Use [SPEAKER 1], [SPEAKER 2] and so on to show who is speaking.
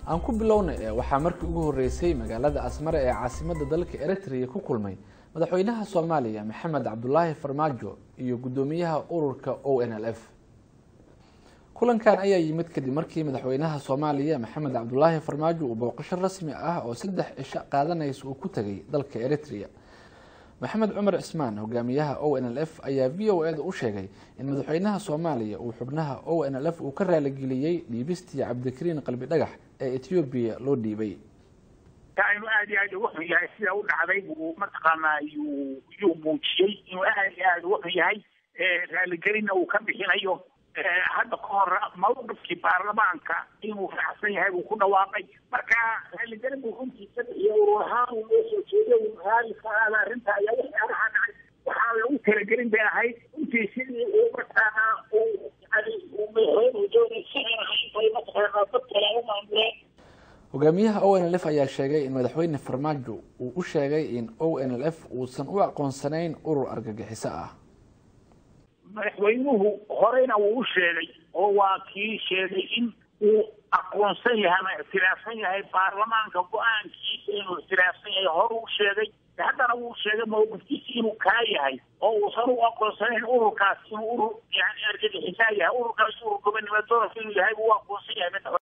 [SPEAKER 1] aan ku bilowna ee waxaa markii ugu horreysay magaalada asmare ee caasimadda dalka eritrea ku kulmay madaxweynaha soomaaliya maxamed cabdulaahi farmaajo iyo guddoomiyaha ururka o n l f kulankan ayaa yimid kadib markii madaxweynaha soomaaliya maxamed cabdulaahi farmaajo uu booqasho rasmi ah oo saddex cisho qaadanaysa uu ku tegay dalka eritrea maxamed cumar cismaan hogaamiyaha o n l f ayaa v o eda u sheegay in madaxweynaha soomaaliya uu xubnaha o n l f uu ka raaligeliyey dhiibistii cabdikariin qalbi dhagax ee ethoobiya loo dhiibay
[SPEAKER 2] inuu aada iyo aada uga xun yahay sida u dhacday buu mataqaanaa yuu yuu muujiyey inuu aada iyo aada uga xun yahay raaligelinna uu ka bixinayo hadda ka hor mawqifkii baarlamaanka inuu raacsan yahay buu ku dhawaaqay marka raaligelin buu runtii ka bixiyay urur ahaan uu noo soo jeeday uu raali ka aada arrinta ayaa waxyaalaha dhacay waxaa lagu talagelin bay ahayd runtii sidii uu mataqaanaa uu yani uu madaxweynuhu doonay si aan ahayn bay mataqaanaa dad kale u maamuleen
[SPEAKER 1] hogaamiyaha o n l f ayaa sheegay in madaxweyne farmaajo uu u sheegay in o n l f uusan u aqoonsanayn urur argagixiso ah
[SPEAKER 2] madaxweynuhu horeyna wuu u sheegay oo waa kii sheegay in uu aqoonsan yahay ama ictiraafsan yahay baarlamaanka go-aankiisa inuu ictiraafsan yahay hore u sheegay haddana wuu sheegay mawqifkiisa inuu kaa yahay oo uusan u aqoonsanayn ururkaas inuu urur yani argagixisaa yahay ururkaas urur gobonimo doorka inuu yahay buu u aqoonsan yahay